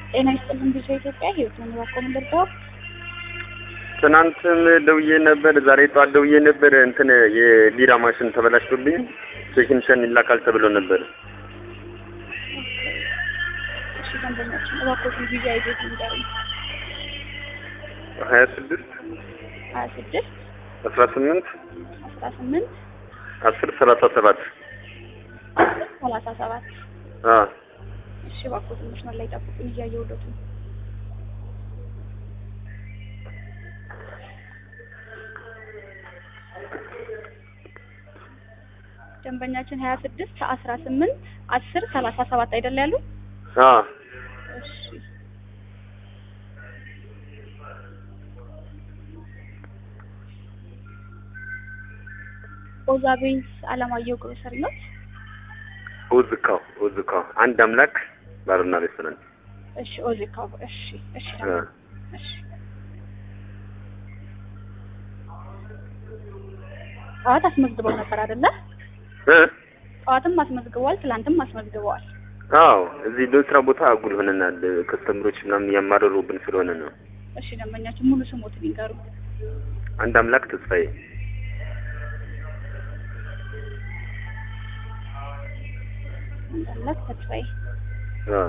ጤና ይስጥልን ብዙ ኢትዮጵያ ህይወት ነው የሚባከው ምንደርሰው ትናንትም ደውዬ ነበር፣ ዛሬ ጠዋት ደውዬ ነበር። እንትን የቢራ ማሽን ተበላሽቶብኝ ቴክኒሻን ይላካል ተብሎ ነበር። እሺ ደንበኛችን እባክዎትን ጊዜ አይዞት ንገሩ ሀያ ስድስት ሀያ ስድስት አስራ ስምንት አስራ ስምንት አስር ሰላሳ ሰባት ሰላሳ ሰባት አዎ እሺ እባክዎትን መስመር ላይ ጠብቁኝ እያየሁሎት ነው ደንበኛችን ሀያ ስድስት አስራ ስምንት አስር ሰላሳ ሰባት አይደል ያሉ አዎ እሺ ኦዛ ቤዝ አለማየሁ ግሮሰሪ ነው ኡዝካው ኡዝካው አንድ አምላክ ባርና ሬስቶራንት እሺ ኦዚካው እሺ እሺ አ እሺ ጠዋት አስመዝግበው ነበር አይደለ? እ ጠዋትም አስመዝግበዋል፣ ትላንትም አስመዝግበዋል። አዎ እዚህ በስራ ቦታ አጉል ሆነናል። ከስተምሮች ምናምን እያማረሩብን ስለሆነ ነው። እሺ ደንበኛችን ሙሉ ስሞትን ይንገሩ። አንድ አምላክ ተስፋዬ አንዳላት ተስፋዬ። አ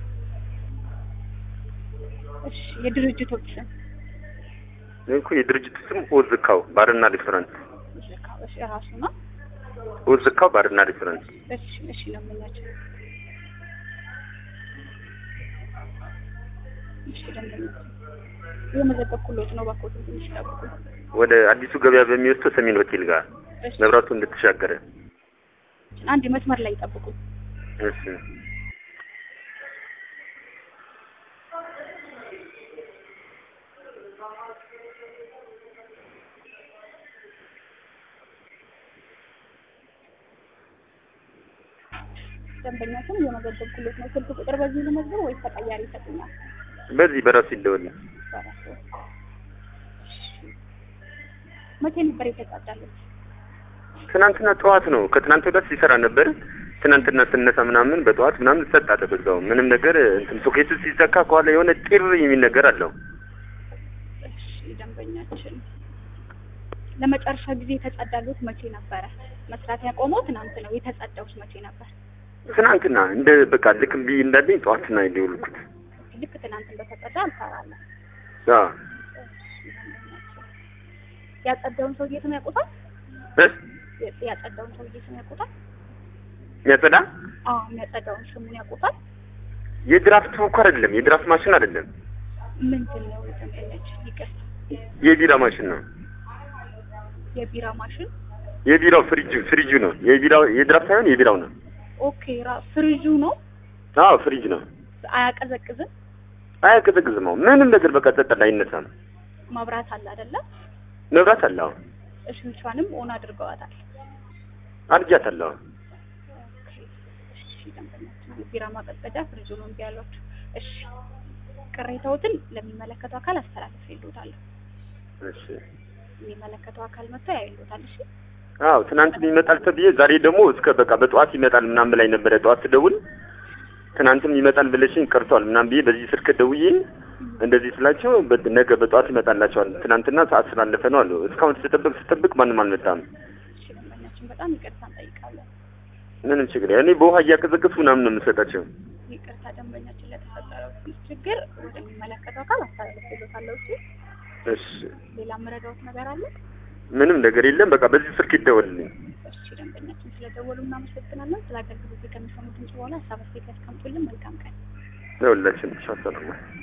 እሺ የድርጅቶች ስም እኮ የድርጅቱ ስም ኡዝካው ባርና ሬስቶራንት ኦዚካው። እሺ ራሱ ነው። ኡዝካው ባርና ሬስቶራንት እሺ እሺ ደንበኛችን እሺ ደንበኛችን የመዘገብኩሎት ነው። እባክዎትን ትንሽ ጠብቁ። ወደ አዲሱ ገበያ በሚወስደው ሰሜን ሆቴል ጋር እሺ መብራቱ እንድትሻገረ አንድ መስመር ላይ ጠብቁ። እሺ ደንበኛችን የመዘገብኩሎት ነው። ስልክ ቁጥር በዚህ ልመዝገብ ወይስ ተቀያሪ ይሰጡኛል? በዚህ በራሱ ይደወል በራሱ መቼ ነበር የተጻዳሉት? ትናንትና ጠዋት ነው። ከትናንት ወዲያ ሲሰራ ነበር። ትናንትና ስነሳ ምናምን በጠዋት ምናምን ሰጣ በዛው ምንም ነገር እንትን ሶኬቱ ሲዘካ ከኋላ የሆነ ጢር የሚል ነገር አለው። እሺ ደንበኛችን ለመጨረሻ ጊዜ የተጸዳሉት መቼ ነበረ? መስራት ያቆመው ትናንት ነው። የተጸዳውት መቼ ነበር? ትናንትና እንደ በቃ ልክ እምቢ እንዳለኝ ጠዋትና የደወልኩት። ልክ ትናንት እንደተጸዳ አልሰራለም። አዎ ያጸዳውን ሰውዬ ስም ያውቁታል? እ ያጸዳውን ሰውዬ ስም ያውቁታል? የሚያጸዳ አዎ የሚያጸዳውን ስሙን ያውቁታል? የድራፍት እኮ አይደለም፣ የድራፍት ማሽን አይደለም፣ ምንድን ነው ደንበኛችን? ይቅርታ የቢራ ማሽን ነው። የቢራ ማሽን የቢራው ፍሪጅ ፍሪጁ ነው። የቢራው የድራፍት ሳይሆን የቢራው ነው። ኦኬ ራ ፍሪጁ ነው። አዎ ፍሪጅ ነው። አያቀዘቅዝም። አያቀዘቅዝም። አዎ ምንም ነገር በቃ ጸጥ ላይ አይነሳም። መብራት አለ አይደለ? መብራት አለ። አዎ እሽንቿንም ኦን አድርገዋታል። አርጃታለሁ። አዎ ኦኬ እሺ ደንበኛችን የቢራ ማቀዝቀዣ ፍሪጁ ነው እምቢ ያሏችሁ። እሺ ቅሬታዎትን ለሚመለከተው አካል አስተላልፍ ይሉታል። እሺ የሚመለከተው አካል መጥቶ ያይሉታል። እሺ አዎ ትናንት ይመጣል ተብዬ ዛሬ ደግሞ እስከ በቃ በጠዋት ይመጣል ምናምን ላይ ነበረ። ጠዋት ስደውል ትናንትም ይመጣል ብለሽኝ ቀርቷል ምናምን ብዬ በዚህ ስልክ ደውዬ እንደዚህ ስላቸው በ- ነገ በጠዋት ይመጣላቸዋል። ትናንትና ሰዓት ስላለፈ ነው አሉ። እስካሁን ስጠብቅ ስጠብቅ ማንም አልመጣም። እሺ ደንበኛችን በጣም ይቅርታ እንጠይቃለን። ምንም ችግር እኔ በውሃ እያቀዘቀዝኩ ምናምን ነው የምሰጣቸው። ይቅርታ ደንበኛችን ለተፈጠረው ችግር ወደሚመለከተው አካል አስተላልፍ ይሉታለሁ። እሺ እሺ ሌላ መረዳዎት ነገር አለ? ምንም ነገር የለም። በቃ በዚህ ስልክ ይደወልልኝ። እሺ ደንበኛችን ስለደወሉ እናመሰግናለን። ስለ አገልግሎት ከሚሰሙ ድምጽ በኋላ ሀሳብ አስተያየት ያስቀምጡልን። መልካም ቀን። ለሁላችን ሰላም